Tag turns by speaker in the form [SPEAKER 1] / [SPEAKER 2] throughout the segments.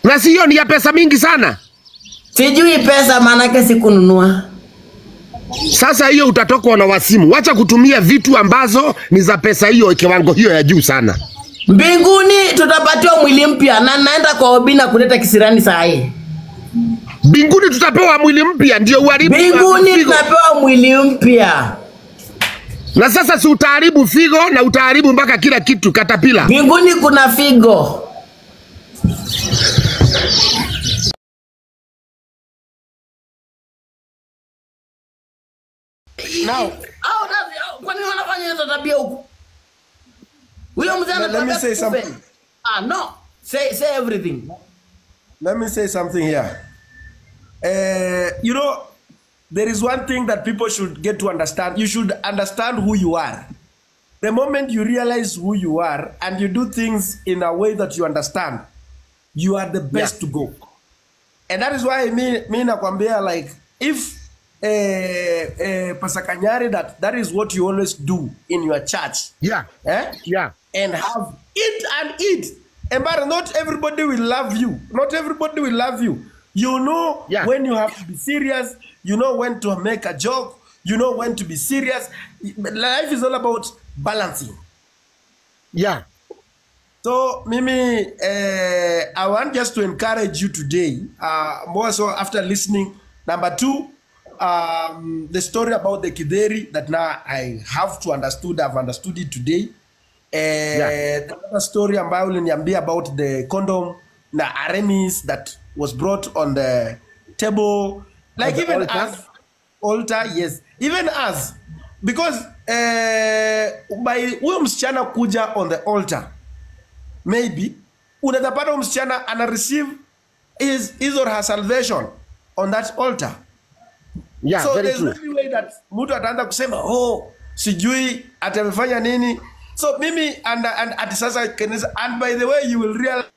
[SPEAKER 1] na si hiyo ni ya pesa mingi sana.
[SPEAKER 2] Sijui pesa maanake sikununua.
[SPEAKER 1] Sasa hiyo utatokwa na wasimu. Wacha kutumia vitu ambazo ni za pesa hiyo kiwango hiyo ya juu sana.
[SPEAKER 2] Mbinguni tutapatiwa mwili mpya na naenda kwa Obina kuleta kisirani saa hii.
[SPEAKER 1] Mbinguni tutapewa mwili mpya ndio uharibu
[SPEAKER 2] Mbinguni
[SPEAKER 1] figo.
[SPEAKER 2] tunapewa mwili mpya.
[SPEAKER 1] Na sasa si utaharibu figo na utaharibu mpaka kila kitu katapila.
[SPEAKER 2] Mbinguni kuna figo. Now, au nani- au- kwa nini wanafanya hizo tabia huku? Huyo mzee
[SPEAKER 3] Let- let me
[SPEAKER 2] anataka
[SPEAKER 3] say
[SPEAKER 2] kufe.
[SPEAKER 3] something.
[SPEAKER 2] Ah, no. Say say everything.
[SPEAKER 3] Let me say something here. Uh, you know, there is one thing that people should get to understand. You should understand who you are. The moment you realize who you are and you do things in a way that you understand, you are the best to go. And that is why me, me nakwambia like if uh, uh, Pastor Kanyari, that that is what you always do in your church.
[SPEAKER 1] Yeah.
[SPEAKER 3] Eh?
[SPEAKER 1] Yeah.
[SPEAKER 3] and have eat and eat. And but not everybody will love you. Not everybody will love you. You know
[SPEAKER 1] Yeah.
[SPEAKER 3] when you have to be serious. You know when to make a joke. You know when to be serious. Life is all about balancing.
[SPEAKER 1] Yeah.
[SPEAKER 3] So Mimi, uh, I want just to encourage you today, uh, more so after listening. Number two, um, the story about the Kideri that now I have to understood, I've understood it today. Uh,
[SPEAKER 1] Yeah.
[SPEAKER 3] The other story ambayo uliniambia about the condom na Aramis that was brought on the table. Like
[SPEAKER 1] the
[SPEAKER 3] even
[SPEAKER 1] altar?
[SPEAKER 3] us, altar, yes. Even us, because uh, by huyo msichana kuja on the altar, maybe unaweza pata huyu msichana ana receive his, his or her salvation on that altar
[SPEAKER 1] Yeah,
[SPEAKER 3] so
[SPEAKER 1] very
[SPEAKER 3] there's
[SPEAKER 1] true.
[SPEAKER 3] no way that mtu ataanza kusema oh sijui atamefanya nini so mimi and, and, ati sasa kanisa and by the way you will realize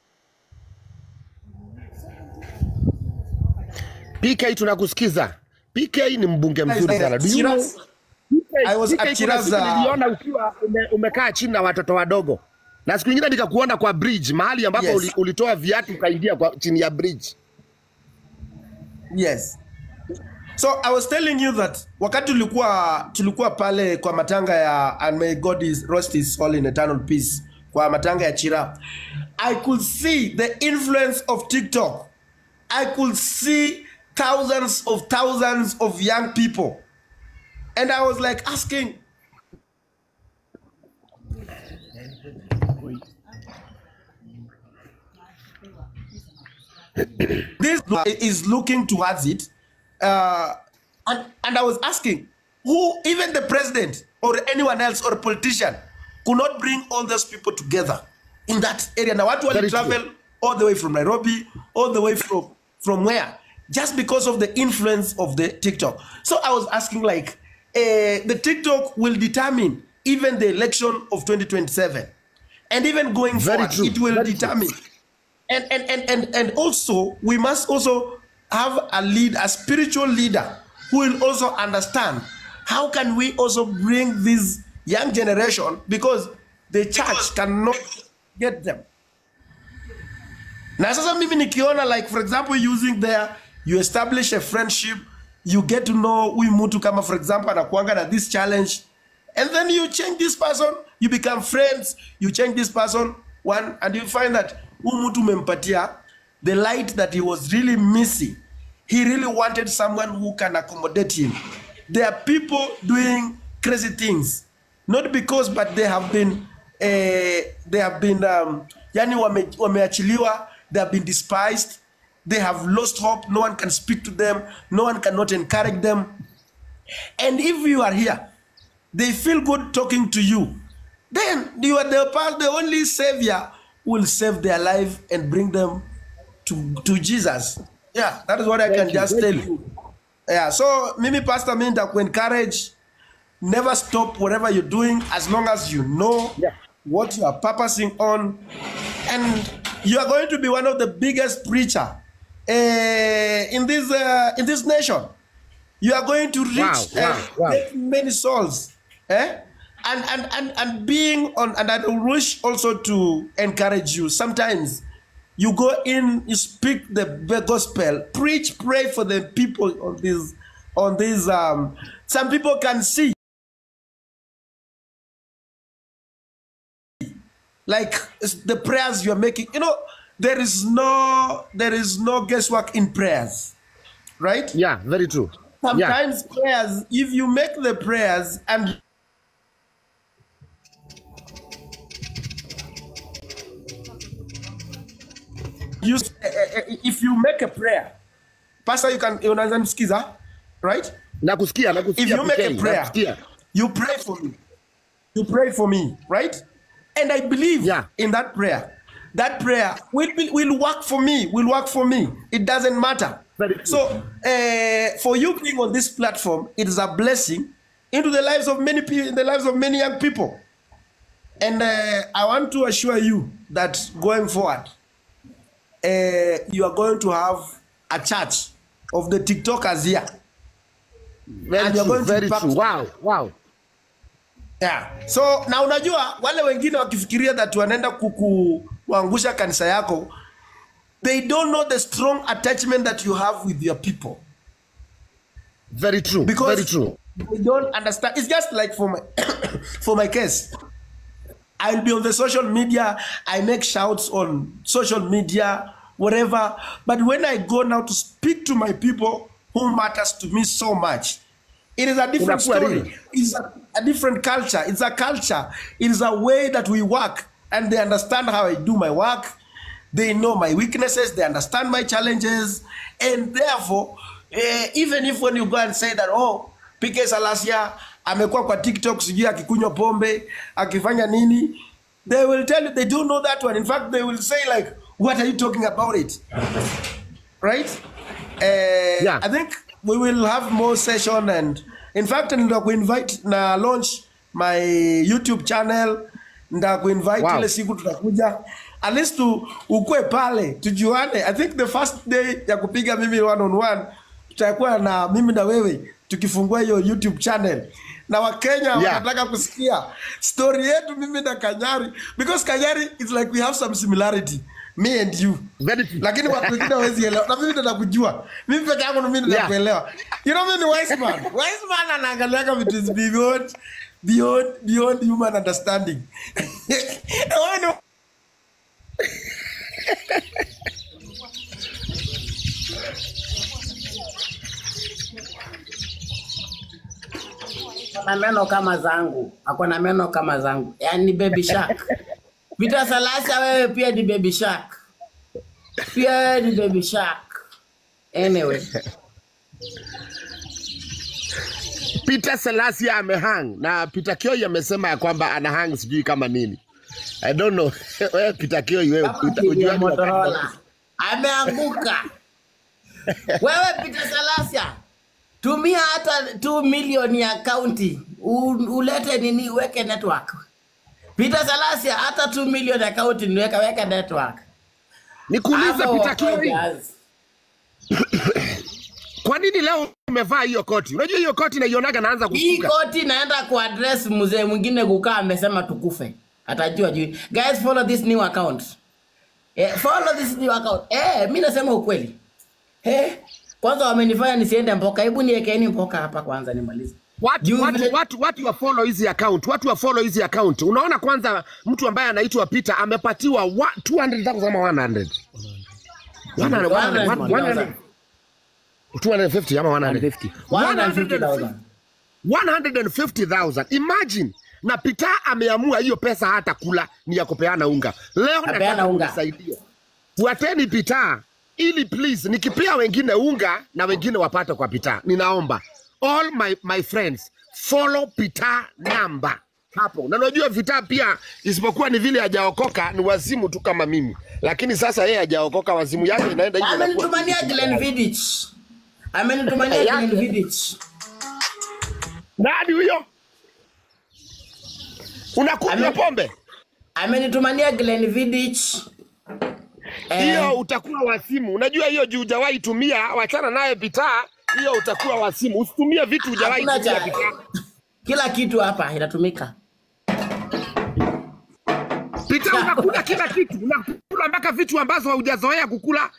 [SPEAKER 1] PK tunakusikiza. PK ni mbunge mzuri sana. Do you know?
[SPEAKER 3] Chiraz, I was
[SPEAKER 1] PK
[SPEAKER 3] at
[SPEAKER 1] kuna
[SPEAKER 3] Chiraz,
[SPEAKER 1] siku
[SPEAKER 3] uh,
[SPEAKER 1] niliona ukiwa ume, umekaa chini na watoto wadogo. Na siku nyingine nikakuona kwa bridge mahali ambapo
[SPEAKER 3] Yes.
[SPEAKER 1] uli, ulitoa viatu ukaingia kwa chini ya bridge.
[SPEAKER 3] yes so i was telling you that wakati tulikuwa tulikuwa pale kwa matanga ya and may god is rest his soul in eternal peace kwa matanga ya chira i could see the influence of tiktok i could see thousands of thousands of young people and i was like asking this is looking towards it uh, and, and i was asking who even the president or anyone else or politician could not bring all those people together in that area now what
[SPEAKER 1] Very
[SPEAKER 3] will
[SPEAKER 1] true.
[SPEAKER 3] travel all the way from nairobi all the way from from where just because of the influence of the tiktok so i was asking like uh, the tiktok will determine even the election of 2027 and even going
[SPEAKER 1] Very
[SPEAKER 3] forward
[SPEAKER 1] true.
[SPEAKER 3] it will
[SPEAKER 1] Very true.
[SPEAKER 3] determine and and and and and also we must also have a lead a spiritual leader who will also understand how can we also bring this young generation because the church cannot get them na sasa mimi nikiona like for example using there you establish a friendship you get to know huyu mtu kama for example anakuanga na this challenge and then you change this person you become friends you change this person one and you find that huyu mtu umempatia the light that he was really missing he really wanted someone who can accommodate him there are people doing crazy things not because but they have been uh, they have been um, yani wame, wameachiliwa they have been despised they have lost hope no one can speak to them no one cannot encourage them and if you are here they feel good talking to you then you are the, pa- the only savior who will save their life and bring them to, to jesus yeah that is what i can
[SPEAKER 1] you,
[SPEAKER 3] just
[SPEAKER 1] thank
[SPEAKER 3] tell
[SPEAKER 1] you.
[SPEAKER 3] you yeah so mimi pastor mi encourage never stop whatever you're doing as long as you know
[SPEAKER 1] Yeah.
[SPEAKER 3] what you are purposing on and you are going to be one of the biggest preacher uh, in this uh, in this nation you are going to reach
[SPEAKER 1] Wow, wow,
[SPEAKER 3] uh,
[SPEAKER 1] wow.
[SPEAKER 3] make many souls eh? and, and and and being on and i wish also to encourage you sometimes You go in, you speak the the gospel, preach, pray for the people on this, on this. Um, some people can see, like it's the prayers you are making. You know, there is no, there is no guesswork in prayers, right?
[SPEAKER 1] Yeah, very true. Yeah.
[SPEAKER 3] Sometimes prayers, if you make the prayers and you, eh, eh, eh, if you make a prayer, pastor, you can unaweza msikiza, right?
[SPEAKER 1] Nakusikia,
[SPEAKER 3] If
[SPEAKER 1] nakusikia.
[SPEAKER 3] you make a
[SPEAKER 1] PK,
[SPEAKER 3] prayer,
[SPEAKER 1] nakusikia.
[SPEAKER 3] you pray for me. You pray for me, right? And I believe
[SPEAKER 1] Yeah.
[SPEAKER 3] in that prayer. That prayer will, be, will work for me, will work for me. It doesn't matter.
[SPEAKER 1] Very true.
[SPEAKER 3] So, uh, for you being on this platform, it is a blessing into the lives of many people, in the lives of many young people. And uh, I want to assure you that going forward, uh, you are going to have a church of the TikTokers here.
[SPEAKER 1] Very
[SPEAKER 3] And you're
[SPEAKER 1] true,
[SPEAKER 3] going to
[SPEAKER 1] very
[SPEAKER 3] back-
[SPEAKER 1] true. Wow, wow.
[SPEAKER 3] Yeah. So na unajua wale wengine wakifikiria that wanaenda kukuangusha kanisa yako they don't know the strong attachment that you have with your people
[SPEAKER 1] Very true.
[SPEAKER 3] because
[SPEAKER 1] very true.
[SPEAKER 3] they don't understand it's just like for my for my case I'll be on the social media I make shouts on social media whatever but when I go now to speak to my people who matters to me so much it is a different
[SPEAKER 1] Unakuwa
[SPEAKER 3] story
[SPEAKER 1] real.
[SPEAKER 3] it's a, a different culture it's a culture it is a way that we work and they understand how I do my work they know my weaknesses they understand my challenges and therefore eh, even if when you go and say that oh PK Salasia amekuwa kwa TikTok sijui akikunywa pombe akifanya nini they will tell you they don't know that one in fact they will say like what are you talking about it right uh,
[SPEAKER 1] Yeah.
[SPEAKER 3] I think we will have more session and in fact nda kuinvite na launch my YouTube channel nda kuinvite
[SPEAKER 1] Wow.
[SPEAKER 3] ile siku tutakuja at least tu ukue pale tujuane I think the first day ya kupiga mimi one on one tutakuwa na mimi na wewe tukifungua hiyo YouTube channel na Wakenya wanataka kusikia story yetu mimi na Kanyari because Kanyari is like we have some similarity me and you
[SPEAKER 1] Very true.
[SPEAKER 3] lakini watu wengine hawezi elewa na mimi ndo nakujua mimi peke yangu ndo mimi ndo
[SPEAKER 1] Yeah.
[SPEAKER 3] nakuelewa you know mimi ni wise man wise man anaangaliaga vitu is beyond beyond beyond human understanding Wewe ni-
[SPEAKER 2] na meno kama zangu, ako na meno kama zangu, yaani baby shark. Peter Salasa, wewe pia ni baby shark, pia wewe ni baby shark. Anyway,
[SPEAKER 1] Peter Selassie amehang na Peter Kioi amesema ya kwamba ana hang sijui kama nini. I don't know. Wewe Peter Kioi wewe
[SPEAKER 2] kama
[SPEAKER 1] uta-
[SPEAKER 2] TV ya
[SPEAKER 1] ujuaje wakati
[SPEAKER 2] Motorola ameanguka. Wewe Peter Salasa, tumia hata 2 milioni ya kaunti ulete nini, uweke network. Peter Salasa, hata 2 milioni ya kaunti niweka weka network.
[SPEAKER 1] Nikuulize
[SPEAKER 2] Ama
[SPEAKER 1] Peter Kioi,
[SPEAKER 2] wakojas.
[SPEAKER 1] kwa nini leo umevaa hiyo koti? Unajua hiyo koti naionaga naanza
[SPEAKER 2] Hii
[SPEAKER 1] kusuka.
[SPEAKER 2] koti naenda kuaddress mzee mwingine kukaa amesema tukufe. Atajua juu. Guys follow this new account. Eh, follow this new account. Eh, mimi nasema ukweli. Eh, kwanza wamenifanya nisiende mpoka. Hebu niwekeeni mpoka hapa kwanza nimalize.
[SPEAKER 1] Watu,
[SPEAKER 2] Juu
[SPEAKER 1] watu,
[SPEAKER 2] vile-
[SPEAKER 1] watu, watu wa follow hizi account, watu wa follow hizi account. Unaona kwanza mtu ambaye anaitwa Peter amepatiwa wa- 200,000 ama 100. 100, 100, 100, 250 ama 150.
[SPEAKER 2] 150,000.
[SPEAKER 1] 150,000. Imagine na Peter ameamua hiyo pesa hata kula ni ya kupeana unga. Leo
[SPEAKER 2] Apeana
[SPEAKER 1] nataka
[SPEAKER 2] unga.
[SPEAKER 1] unisaidie. Fuateni Peter ili please nikipea wengine unga na wengine wapate kwa Peter. Ninaomba all my, my friends follow Peter number hapo. Na unajua Peter pia isipokuwa ni vile hajaokoka ni wazimu tu kama mimi. Lakini sasa yeye hajaokoka wazimu yake inaenda hivyo. inakuwa-
[SPEAKER 2] Amenitumania Glenn Vidich. Amenitumania
[SPEAKER 1] Eh,
[SPEAKER 2] Glenn
[SPEAKER 1] yake.
[SPEAKER 2] Vidich.
[SPEAKER 1] Nani huyo? Unakunywa
[SPEAKER 2] Ame-
[SPEAKER 1] pombe?
[SPEAKER 2] Amenitumania Glenn Vidich. Eh,
[SPEAKER 1] hiyo utakuwa wasimu. Unajua hiyo juu hujawahi tumia, wachana naye Peter, hiyo utakuwa wasimu. Usitumie vitu hujawahi
[SPEAKER 2] hakuna
[SPEAKER 1] tumia
[SPEAKER 2] cha
[SPEAKER 1] Peter.
[SPEAKER 2] kila kitu hapa inatumika.
[SPEAKER 1] Peter Pita, unakula kila kitu, unakula mpaka vitu ambazo haujazoea kukula.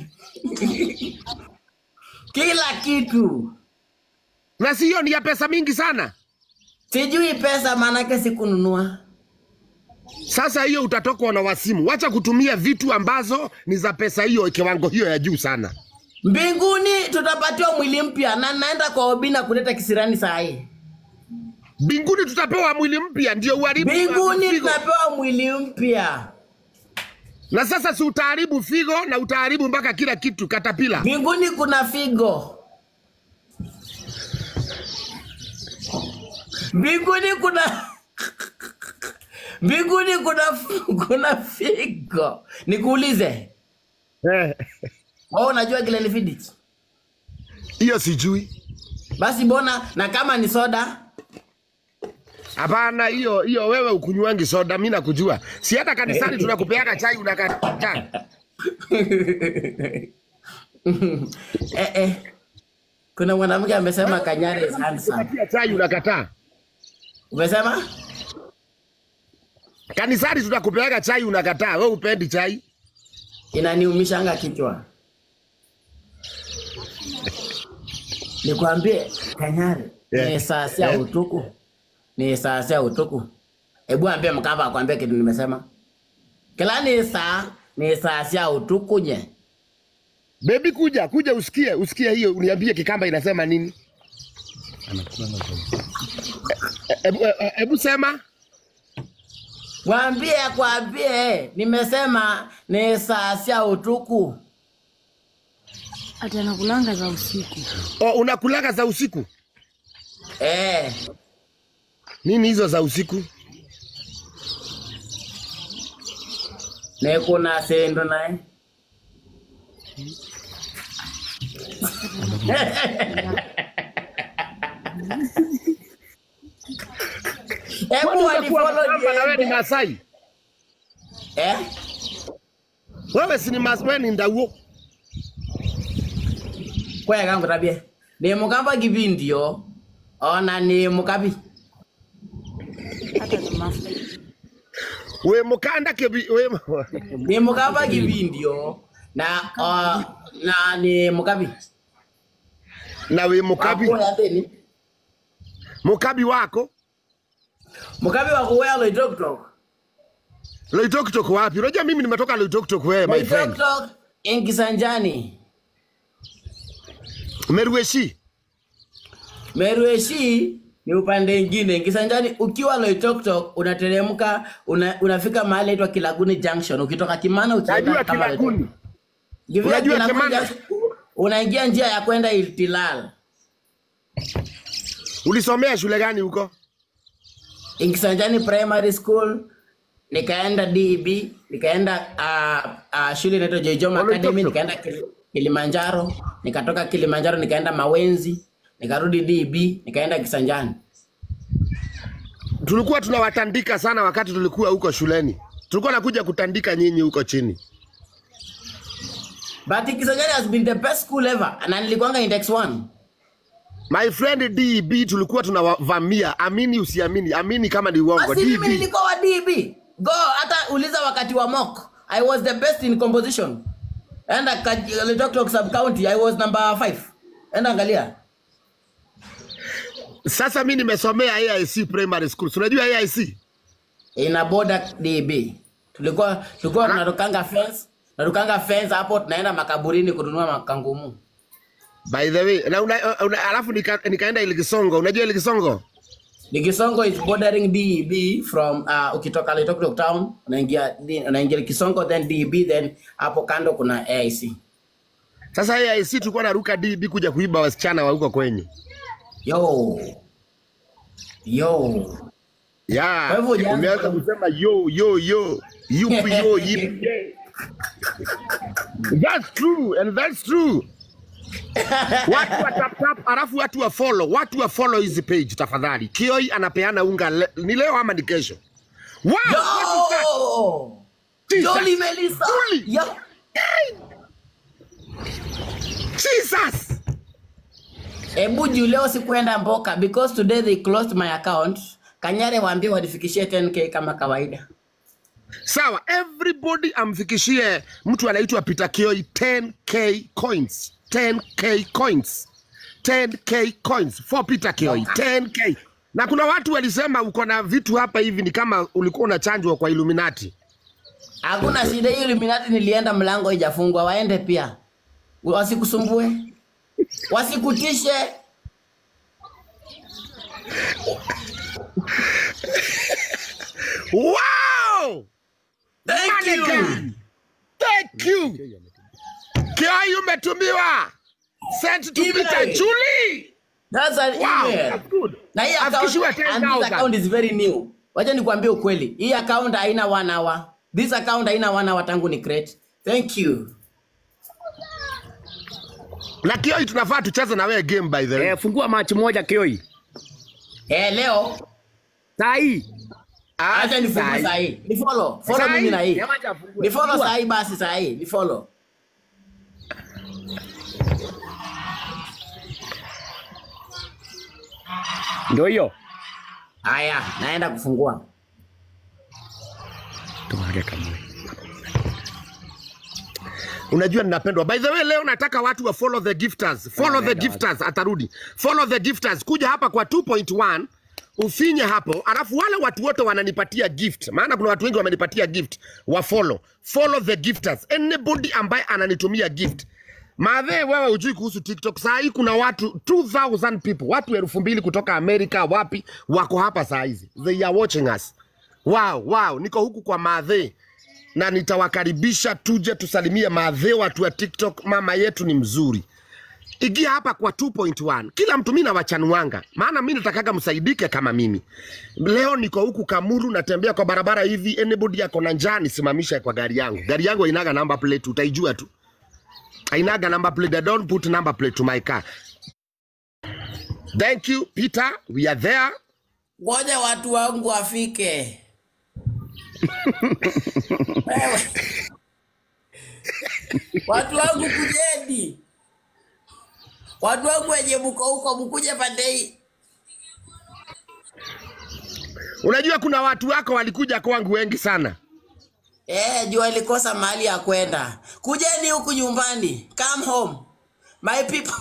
[SPEAKER 2] kila kitu.
[SPEAKER 1] na si hiyo ni ya pesa mingi sana.
[SPEAKER 2] Sijui pesa maanake sikununua.
[SPEAKER 1] Sasa hiyo utatokwa na wasimu. Wacha kutumia vitu ambazo ni za pesa hiyo kiwango hiyo ya juu sana.
[SPEAKER 2] Mbinguni tutapatiwa mwili mpya na naenda kwa Obina kuleta kisirani saa hii.
[SPEAKER 1] Mbinguni tutapewa mwili mpya ndio uharibu
[SPEAKER 2] Mbinguni
[SPEAKER 1] figo.
[SPEAKER 2] tunapewa mwili mpya.
[SPEAKER 1] Na sasa si utaharibu figo na utaharibu mpaka kila kitu katapila.
[SPEAKER 2] Mbinguni kuna figo. Mbinguni kuna Mbinguni kuna kuna figo. Nikuulize,
[SPEAKER 1] Eh,
[SPEAKER 2] wewe unajua Glen Fiddich?
[SPEAKER 1] Hiyo sijui.
[SPEAKER 2] Basi bona na kama ni soda
[SPEAKER 1] Hapana, hiyo hiyo wewe ukunywangi soda, mimi nakujua. Si hata kanisani tunakupeaga chai unakataa.
[SPEAKER 2] eh, eh. Kuna mwanamke amesema Kanyare is handsome.
[SPEAKER 1] Kupatia chai unakataa.
[SPEAKER 2] Umesema?
[SPEAKER 1] Kanisani tunakupeaga chai unakataa. Wewe upendi chai?
[SPEAKER 2] Inaniumishanga kichwa. Nikwambie Kanyare
[SPEAKER 1] Yeah.
[SPEAKER 2] ni saa sia
[SPEAKER 1] Yeah.
[SPEAKER 2] utuku. Ni saa sia utuku. Hebu ambie Mkava akwambie kitu nimesema. Kila ni saa ni saa sia utuku nye.
[SPEAKER 1] Bebi, kuja kuja, usikie usikie hiyo, uniambie Kikamba inasema nini. Hebu e- hebu sema.
[SPEAKER 2] Mwambie akwambie nimesema ni saa sia utuku.
[SPEAKER 4] Ati anakulanga za usiku.
[SPEAKER 1] O, unakulaga za usiku?
[SPEAKER 2] Eh,
[SPEAKER 1] Nini hizo za usiku?
[SPEAKER 2] ne kuna sendo naye. Hebu
[SPEAKER 1] Kwani utakuwa
[SPEAKER 2] wanifollow
[SPEAKER 1] Mkamba na wewe ni
[SPEAKER 2] niende.
[SPEAKER 1] Masai?
[SPEAKER 2] Eh?
[SPEAKER 1] Wewe si ni Mas, wewe ni Ndauo.
[SPEAKER 2] Kwaya kangu tabia. Ni mukamba kipindio. Ona ni mukabi.
[SPEAKER 4] Hata ni mafuta.
[SPEAKER 1] We mukanda kebi we
[SPEAKER 2] Ni mukamba kipindio. Na uh, na ni mukabi.
[SPEAKER 1] na we mukabi
[SPEAKER 2] Wakuya thini.
[SPEAKER 1] mukabi wako
[SPEAKER 2] Mukabi wa kuwea loitoktok.
[SPEAKER 1] Loitoktok wapi? Unajua mimi nimetoka Loitoktok wewe my friend.
[SPEAKER 2] Loitoktok Enkisanjani.
[SPEAKER 1] Merueshi.
[SPEAKER 2] Merueshi ni upande ingine. Kisanjani ukiwa Loitoktok unateremka una, unafika mahali inaitwa Kilaguni Junction. Ukitoka Kimana utaenda
[SPEAKER 1] Najua
[SPEAKER 2] kama
[SPEAKER 1] Kilaguni.
[SPEAKER 2] Loitoktok. Ukifika
[SPEAKER 1] Unajua
[SPEAKER 2] Kilaguni
[SPEAKER 1] Kimana?
[SPEAKER 2] Junction, Unaingia njia ya kwenda Iltilal.
[SPEAKER 1] Ulisomea shule gani huko?
[SPEAKER 2] Kisanjani Primary School nikaenda DEB, nikaenda uh, uh, shule inaitwa Joijoma
[SPEAKER 1] Loitoktok.
[SPEAKER 2] Academy, nikaenda Kili- Kilimanjaro, nikatoka Kilimanjaro nikaenda Mawenzi, nikarudi DEB, nikaenda Kisanjani.
[SPEAKER 1] Tulikuwa tunawatandika sana wakati tulikuwa huko shuleni. Tulikuwa nakuja kutandika nyinyi huko chini.
[SPEAKER 2] But Kisanjani has been the best school ever. Na nilikuanga index 1.
[SPEAKER 1] My friend DB tulikuwa tunawavamia, amini usiamini, amini kama ni uongo.
[SPEAKER 2] Basi mimi
[SPEAKER 1] DB
[SPEAKER 2] nilikuwa wa DB. Go hata uliza wakati wa mock. I was the best in composition. Enda Loitoktok sub county I was number 5. Enda angalia.
[SPEAKER 1] sasa mi nimesomea AIC primary school. Si Unajua AIC?
[SPEAKER 2] ina boda DB. Tulikuwa tulikuwa tunatokanga fence, tunatokanga fence hapo tunaenda makaburini kununua makangumu.
[SPEAKER 1] By the way, na una, una, alafu nika, nikaenda Ilikisongo. Unajua Ilikisongo?
[SPEAKER 2] Likisongo is bordering DB from uh, ukitoka Loitoktok town unaingia unaingia Kisongo then DB then hapo kando kuna AIC.
[SPEAKER 1] Sasa AIC tulikuwa naruka DB kuja kuiba wasichana wa huko kwenye.
[SPEAKER 2] Yo. Yo.
[SPEAKER 1] Yeah.
[SPEAKER 2] Kwa hivyo hujaanza
[SPEAKER 1] Umeanza
[SPEAKER 2] kwa-
[SPEAKER 1] kusema yo yo yo. Yupi yo yipi. That's true and that's true. watu wa tap tap, alafu watu wa follow, watu wa follow hizi page tafadhali. Kioi anapeana unga le, ni leo ama ni kesho? Wow, what is that?
[SPEAKER 2] Yo.
[SPEAKER 1] Jesus.
[SPEAKER 2] Jolly Melissa.
[SPEAKER 1] Jolly.
[SPEAKER 2] Yo.
[SPEAKER 1] Jesus.
[SPEAKER 2] Ebu juu leo sikuenda mboka because today they closed my account. Kanyare waambie wanifikishie 10k kama kawaida.
[SPEAKER 1] Sawa, everybody amfikishie mtu anaitwa Peter Kioi 10k coins. 10k coins. 10k coins for Peter Kioi 10k. Na kuna watu walisema uko na vitu hapa hivi ni kama ulikuwa unachanjwa kwa Illuminati.
[SPEAKER 2] Hakuna shida hiyo Illuminati nilienda mlango haijafungwa waende pia. Wasikusumbue. Wasikutishe.
[SPEAKER 1] Wow!
[SPEAKER 2] Thank you.
[SPEAKER 1] Mannequin. Thank you. Kioi umetumiwa. Sent to
[SPEAKER 2] Email.
[SPEAKER 1] Peter Julie.
[SPEAKER 2] That's an
[SPEAKER 1] Wow,
[SPEAKER 2] email.
[SPEAKER 1] that's good.
[SPEAKER 2] Na hii account,
[SPEAKER 1] Afikishiwe
[SPEAKER 2] and this
[SPEAKER 1] 10,000.
[SPEAKER 2] account is very new. Wacha nikwambie ukweli. Hii account haina one hour. This account haina one hour tangu ni create. Thank you.
[SPEAKER 1] Na Kioi tunafaa tucheze na wewe game by the way.
[SPEAKER 5] Eh, fungua match moja Kioi.
[SPEAKER 2] Eh, leo
[SPEAKER 5] Saa hii.
[SPEAKER 1] Ah,
[SPEAKER 2] acha nifungue
[SPEAKER 1] sahi.
[SPEAKER 2] saa hii. Ni follow. Follow
[SPEAKER 1] Saa
[SPEAKER 2] mimi
[SPEAKER 1] hii?
[SPEAKER 2] na hii.
[SPEAKER 5] Jamaa acha afungue.
[SPEAKER 2] Ni follow
[SPEAKER 5] Fungua.
[SPEAKER 2] saa hii basi saa hii. Ni follow.
[SPEAKER 5] Ndio hiyo.
[SPEAKER 2] Haya, naenda kufungua.
[SPEAKER 5] Tumwage kamwe.
[SPEAKER 1] Unajua ninapendwa. By the way, leo nataka watu wa follow the gifters. Follow the gifters atarudi. Follow the gifters. Kuja hapa kwa 2.1 ufinye hapo, alafu wale watu wote wananipatia gift, maana kuna watu wengi wamenipatia gift, wa follow. Follow the gifters. Anybody ambaye ananitumia gift. Madhe, wewe hujui kuhusu TikTok. Saa hii kuna watu 2000 people, watu elfu mbili kutoka Amerika, wapi wako hapa saa hizi. They are watching us. Wow, wow, niko huku kwa madhe na nitawakaribisha tuje tusalimie madhe watu wa TikTok. Mama yetu ni mzuri. Ingia hapa kwa 2.1. Kila mtu mimi nawachanuanga, maana mimi natakaga msaidike kama mimi. Leo niko huku Kamuru, natembea kwa barabara hivi, anybody ako na njaa nisimamishe kwa gari yangu. Gari yangu hainaga number plate, utaijua tu. Hainaga number plate. I don't put number plate to my car. Thank you Peter, we are there.
[SPEAKER 2] Ngoja watu wangu wafike. Wewe. watu wangu kujeni. Watu wangu wenye mko huko mkuje pande hii.
[SPEAKER 1] Unajua kuna watu wako walikuja kwangu wengi sana.
[SPEAKER 2] Eh, jua ilikosa mahali ya kwenda. Kujeni huku nyumbani. Come home. My people.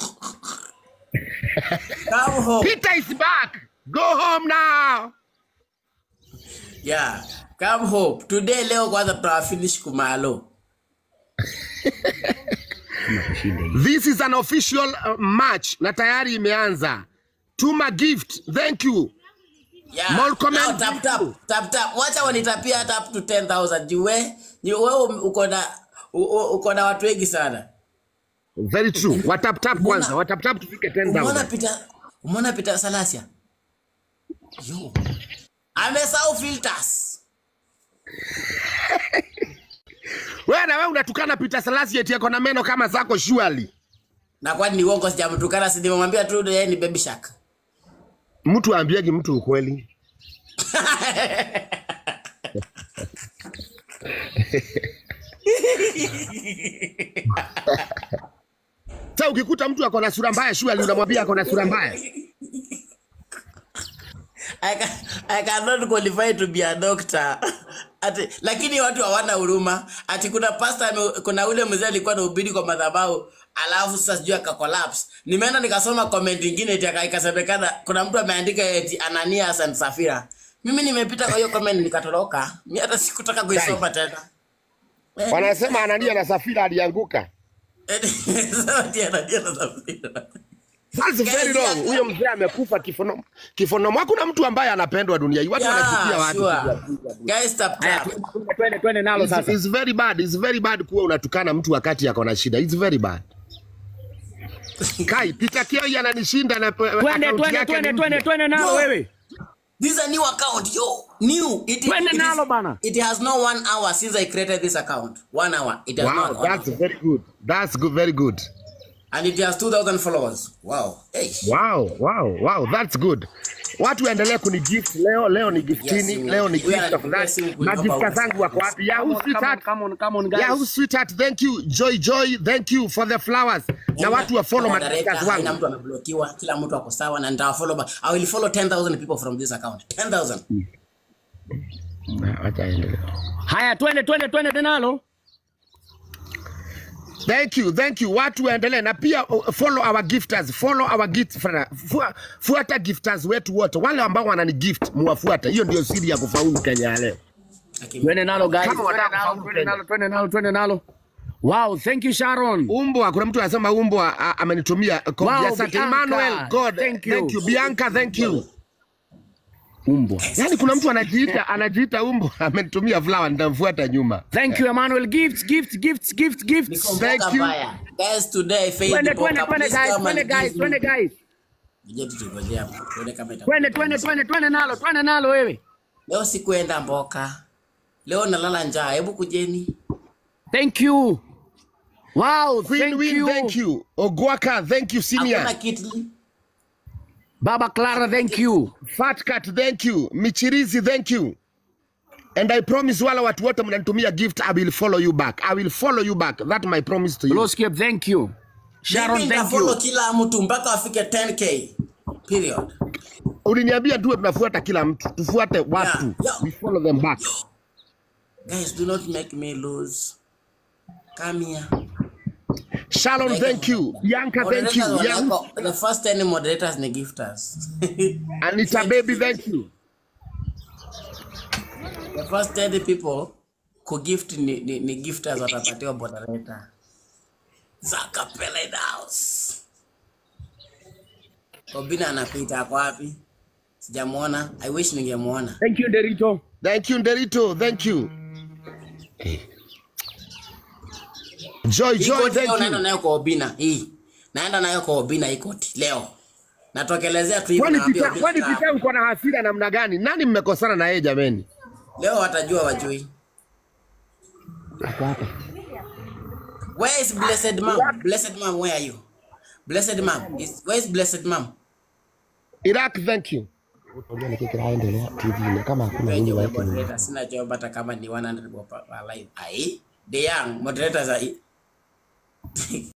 [SPEAKER 2] Come home.
[SPEAKER 1] Peter is back. Go home now.
[SPEAKER 2] Yeah. Come home. Today leo kwanza tutawafinish kumalo.
[SPEAKER 1] This is an official uh, match na tayari imeanza. Tuma gift. Thank you.
[SPEAKER 2] Yeah.
[SPEAKER 1] More comment.
[SPEAKER 2] Now, tap tap tap tap. Wacha wanitapia hata up to 10,000. Juu we, juu wewe uko na u- u- uko na watu wengi sana.
[SPEAKER 1] Very true. Watap tap kwanza.
[SPEAKER 2] Mbona-
[SPEAKER 1] Watap tap tufike
[SPEAKER 2] Umeona
[SPEAKER 1] 10,000.
[SPEAKER 2] Peter, umeona Peter Salasia? Yo. Amesahau filters.
[SPEAKER 1] Wewe na wewe unatukana Peter Salasi eti ako na meno kama zako surely.
[SPEAKER 2] Na kwani ni uongo sijamtukana si nimemwambia tu yeye ni baby shark.
[SPEAKER 1] Mtu aambiagi mtu ukweli. Sasa ukikuta mtu ako na sura mbaya surely unamwambia ako na sura mbaya.
[SPEAKER 2] I, can, I cannot qualify to be a doctor. Ati, lakini watu hawana huruma. Ati kuna pastor ame- kuna ule mzee alikuwa anahubiri kwa madhabahu alafu sasa sijui aka collapse. Nimeenda nikasoma comment nyingine eti aka- ikasemekana kuna mtu ameandika eti Ananias and Safira. Mimi nimepita kwa hiyo comment nikatoroka. Mimi hata sikutaka kuisoma tena. Eh,
[SPEAKER 1] Wanasema Anania na Safira alianguka.
[SPEAKER 2] eti- sasa eti Ananias and Safira.
[SPEAKER 1] That's very
[SPEAKER 2] Guys,
[SPEAKER 1] wrong.
[SPEAKER 2] yeah.
[SPEAKER 1] Huyo mzee amekufa kifono kifonomo. Hakuna mtu ambaye anapendwa dunia hii. Watu wanachukia
[SPEAKER 2] Yeah,
[SPEAKER 1] watu.
[SPEAKER 2] sure. Guys, tap
[SPEAKER 5] Haya,
[SPEAKER 2] tap.
[SPEAKER 5] twende- twende twende nalo
[SPEAKER 1] It's,
[SPEAKER 5] sasa.
[SPEAKER 1] it's very bad. It's very bad kuwa unatukana mtu wakati ako na shida. It's very bad. Kai, Peter Kioi ananishinda na
[SPEAKER 5] Twende
[SPEAKER 1] account
[SPEAKER 5] twende
[SPEAKER 1] yake
[SPEAKER 5] twende
[SPEAKER 1] ni
[SPEAKER 5] twende
[SPEAKER 1] mpya.
[SPEAKER 5] twende nalo
[SPEAKER 2] Yo.
[SPEAKER 5] wewe.
[SPEAKER 2] This is a new account, yo. New. It,
[SPEAKER 5] Twende
[SPEAKER 2] it,
[SPEAKER 5] nalo
[SPEAKER 2] is,
[SPEAKER 5] bana.
[SPEAKER 2] it has no one hour since I created this account. One hour. It has
[SPEAKER 1] Wow,
[SPEAKER 2] not one
[SPEAKER 1] that's
[SPEAKER 2] hour.
[SPEAKER 1] very good. That's good, very good.
[SPEAKER 2] And it has 2,000 followers. Wow. Hey.
[SPEAKER 1] Wow, wow, wow, that's good. Watu waendelee kunigift leo, leo ni giftini,
[SPEAKER 2] Yes,
[SPEAKER 1] leo ni
[SPEAKER 2] we are-
[SPEAKER 1] gift of
[SPEAKER 2] we are
[SPEAKER 1] that.
[SPEAKER 2] seeing good
[SPEAKER 1] Magifta
[SPEAKER 2] about
[SPEAKER 1] zangu wako
[SPEAKER 2] this.
[SPEAKER 1] wapi? Yahoo
[SPEAKER 5] Come on, come on,
[SPEAKER 1] sweetheart.
[SPEAKER 5] come on, come on, guys.
[SPEAKER 1] Yahoo sweetheart, thank you. Joy Joy, thank you for the flowers. Na watu wa follow
[SPEAKER 2] Moderator,
[SPEAKER 1] magiftas
[SPEAKER 2] haina
[SPEAKER 1] wangu.
[SPEAKER 2] mtu ameblokiwa, kila mtu ako sawa na nitawafollow ba- I will follow 10,000 people from this account. 10,000.
[SPEAKER 1] Na, Wacha aendelee.
[SPEAKER 5] Haya, twende twende twende nalo.
[SPEAKER 1] Thank you, thank you. Watu waendelee na pia uh, follow our gifters, follow our gift Fua- fuata gifters wetu wote, wale ambao wanani gift muwafuate. Hiyo ndio siri ya kufaulu Kenya ya leo.
[SPEAKER 5] Twende nalo guys.
[SPEAKER 1] Kama
[SPEAKER 5] Twende
[SPEAKER 1] wataka
[SPEAKER 5] nalo,
[SPEAKER 1] kufaulu
[SPEAKER 5] twende
[SPEAKER 1] Kenya.
[SPEAKER 5] nalo, twende nalo, twende nalo. Wow, thank you Sharon.
[SPEAKER 1] Umbwa, kuna mtu anasema umbwa a- amenitumia code.
[SPEAKER 5] Wow,
[SPEAKER 1] Asante
[SPEAKER 5] Bianca,
[SPEAKER 1] Emmanuel, God,
[SPEAKER 5] thank you.
[SPEAKER 1] thank you. Bianca, thank you.
[SPEAKER 5] Umbwa.
[SPEAKER 1] Yaani kuna mtu anajiita anajiita umbwa amenitumia flower, nitamfuata nyuma.
[SPEAKER 5] Thank you Emmanuel. Gifts, gifts, gifts, gifts, gifts.
[SPEAKER 2] Niko
[SPEAKER 1] Thank
[SPEAKER 2] mboka
[SPEAKER 1] you.
[SPEAKER 2] mbaya. Guys, today faith
[SPEAKER 5] Twende
[SPEAKER 2] mboka,
[SPEAKER 5] twende twende
[SPEAKER 2] please
[SPEAKER 5] guys,
[SPEAKER 2] come
[SPEAKER 5] twende
[SPEAKER 2] and
[SPEAKER 5] guys,
[SPEAKER 2] give
[SPEAKER 5] twende
[SPEAKER 2] me-
[SPEAKER 5] guys.
[SPEAKER 2] Ngoja tutungojea hapo. Tuone kama itakuwa.
[SPEAKER 5] Twende twende twende twende nalo, twende nalo wewe.
[SPEAKER 2] Leo sikuenda mboka. Leo nalala njaa. Hebu kujeni.
[SPEAKER 5] Thank you. Wow,
[SPEAKER 1] Queen
[SPEAKER 5] thank
[SPEAKER 1] Win,
[SPEAKER 5] you.
[SPEAKER 1] thank you. Ogwaka, thank you.
[SPEAKER 2] Hakuna
[SPEAKER 1] Senior.
[SPEAKER 2] kitli.
[SPEAKER 5] Baba Clara, thank you.
[SPEAKER 1] Fat Cat, thank you. Michirizi, thank you. And I promise wala watu wote mnanitumia gift, I will follow you back. I will follow you back. That my promise to you.
[SPEAKER 5] Loskip, thank you. Sharon,
[SPEAKER 2] Mimi
[SPEAKER 5] thank
[SPEAKER 2] nitafollow
[SPEAKER 5] you.
[SPEAKER 2] kila mtu mpaka afike 10k. Period.
[SPEAKER 1] Uliniambia tuwe tunafuata kila mtu, tufuate watu.
[SPEAKER 2] Yeah, yeah.
[SPEAKER 1] We follow them back.
[SPEAKER 2] Guys, do not make me lose. Come here.
[SPEAKER 1] Sharon, thank you. Bianca, thank you.
[SPEAKER 2] Moderators
[SPEAKER 1] Yang-
[SPEAKER 2] wanako- The first 10 moderators ni gifters.
[SPEAKER 1] Anita baby, thank you.
[SPEAKER 2] The first 10 people kugift ni, ni, ni gifters watapatiwa moderator. Zaka Pele in the house. Obina anapita ako wapi? Sijamuona. I wish ningemuona.
[SPEAKER 5] Thank you, Derito.
[SPEAKER 1] Thank you, Derito. Thank you. Joy,
[SPEAKER 2] Hii
[SPEAKER 1] Joy,
[SPEAKER 2] koti leo
[SPEAKER 1] thank
[SPEAKER 2] naenda
[SPEAKER 1] you.
[SPEAKER 2] nayo kwa Obina. Hii. Naenda nayo kwa Obina hii koti leo. Natokelezea tu hivi
[SPEAKER 1] Kwani
[SPEAKER 2] naambia
[SPEAKER 1] Pita,
[SPEAKER 2] Obina
[SPEAKER 1] kwani
[SPEAKER 2] kaa
[SPEAKER 1] Pita uko na hasira namna gani? Nani mmekosana na yeye jameni?
[SPEAKER 2] Leo watajua wajui. Where is blessed mom? Blessed mom, where are you? Blessed mom. Is, where is blessed mom?
[SPEAKER 1] Iraq, thank you. Kama hakuna
[SPEAKER 2] Wenye wa moderator sina job hata kama ni 100 wa pa- wa live. Ai, the young moderators are